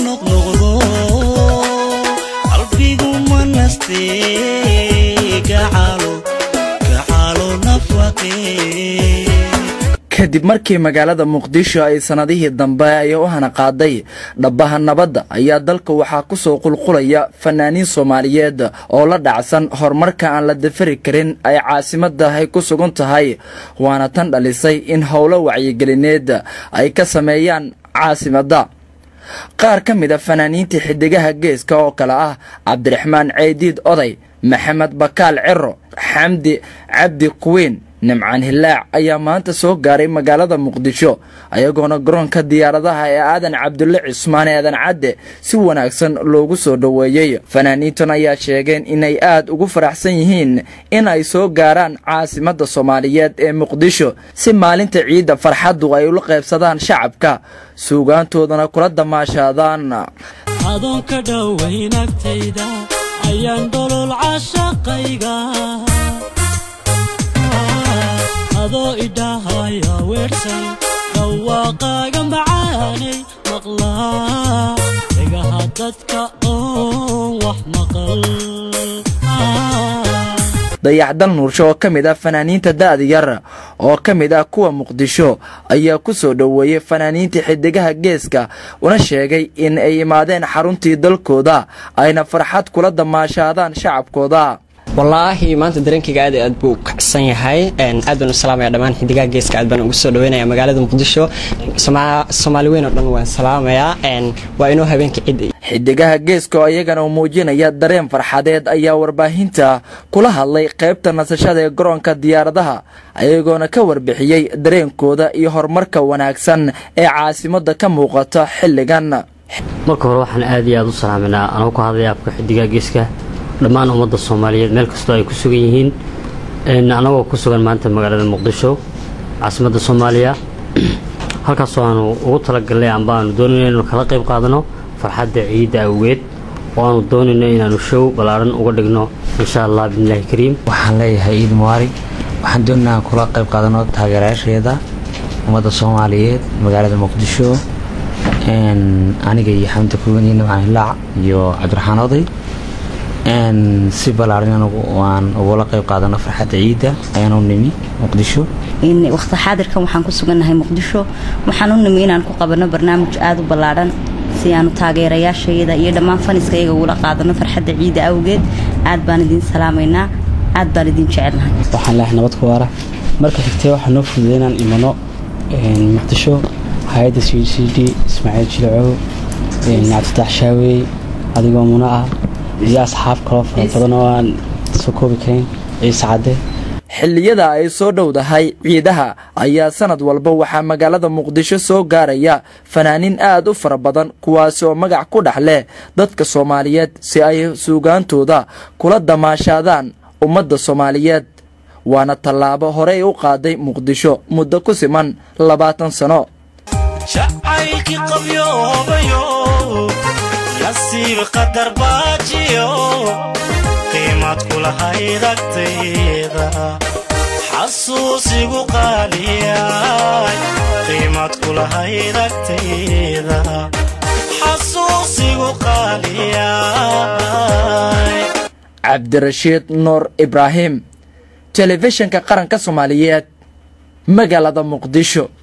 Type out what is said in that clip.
noqnoqdo qalbigu ma nastee gacalo gacalo nafaqee kadib markii magaalada muqdisho ay sannadihii dambe ay u hanaqaaday dhabbaha nabadda ayaa dalka waxaa ku soo qulqulaya fanaaniin soomaaliyeed oo la dhacsan horumarka aan la dafari karin ay caasimadda ay ku sugan tahay waana tan dhalisay in howlo wacyigelineed ay ka sameeyaan caasimadda qaar ka mid a fanaaniinta xiddigaha geeska oo kale ah cabdiraxmaan ceydiid oday maxamed bakaal ciro xamdi cabdi kuwiin nimcaan hilaac ayaa maanta soo gaaray magaalada muqdisho ayagoona garoonka diyaaradaha ee aadan cabdulle cismaan aadan cadde si wanaagsan loogu soo dhoweeyey fanaaniintan ayaa sheegeen inay aad ugu faraxsan yihiin in ay soo gaaraan caasimadda soomaaliyeed ee muqdisho si maalinta ciidda farxaddu ay ula qaybsadaan shacabka suugaantoodana kula damaashaadaan adoon ka dhowayn agtayda ayaan dholol cashaqayga adoo idhahaya weersan dhawaaqaaga macaanay maqlaa dhegaha dadka oon wax maqal dayaxdal nuursho oo ka mid ah fanaaniinta da'da yar oo ka mid ah kuwa muqdisho ayaa ku soo dhoweeyey fanaaniinta xiddigaha geeska una sheegay in ay imaadeen xaruntii dalkooda ayna farxad kula damaashaadaan shacabkooda wallaahi maanta dareenkayga aad aad buu u kacsan yahay aad baan u salaamaya dhammaan xidigaha geeska aad baan ugu soo dhaweynaya magaalada muqdisho soomaali weyn oo dhan waan salaamayaa waa inoo habeenka cid xiddigaha geeska oo iyagana uu muujinaya dareen farxadeed ayaa warbaahinta kula hadlay qaybta nasashada ee garoonka diyaaradaha ayagoona ka warbixiyey dareenkooda iyo horumarka wanaagsan ee caasimadda ka muuqata xilligan marka hore waxaan aad iyo aad u salaaminaa anoo ku hadlaya afka xidigaha geeska dhammaan ummadda soomaaliyeed meel kastoo ay ku sugan yihiin annagoo ku sugan maanta magaalada muqdisho caasimadda soomaaliya halkaasoo aanu ugu talagalnay amba aanu doonayno inanu kala qayb qaadano farxadda ciidda awgeed oo aanu doonayno inaanu show ballaaran uga dhigno insha allah bismillaahi kariim waxaan leeyahay ciid mubarig waxaan doonaa aan kula qayb qaadano taageerayaasheeda ummadda soomaaliyeed magaalada muqdisho aniga iyo xamda kuwan iyo nimcaan hilaac iyo cabdiraxmaan oday si ballaaran aan ugula qayb qaadano farxadda ciidda ayaan u nimi muqdisho waqti xaadirkan waxaan ku sugannahay muqdisho waxaan u nimi inaan ku qabano barnaamij aada u ballaadhan si aanu taageerayaashayada iyo dhammaan faniskayaga ugula qaadano farxadda ciidda awgeed aad baan idiin salaamaynaa aad baan idiin jecelnahay waxaan leehay nabad ku waara marka xigtee waxaa noo fududay inaan imano muqdisho hay-adda c c d ismaaciil jilacow cabditaax shaawey adigoo muno ah iyo asxaab kaloo fara badan oo aan soo koobi karin ciise cadde xilliyada ay soo dhowdahay ciidaha ayaa sanad walba waxaa magaalada muqdisho soo gaaraya fanaaniin aad u fara badan kuwaasi oo magac ku dhex leh dadka soomaaliyeed si ay suugaantooda kula damaashaadaan ummadda soomaaliyeed waana tallaabo horey u qaaday muqdisho muddo ku siman labaatan sano jacaylkii qabyoobayo nasiib qadar baajiyo qiimad kulahayd agtayda xasuusigu qaaliyay qiimad kulahayd agtayda xasuusigu qaaliyay cabdirashiid nuur ibraahim telefishinka qaranka soomaaliyeed magaalada muqdisho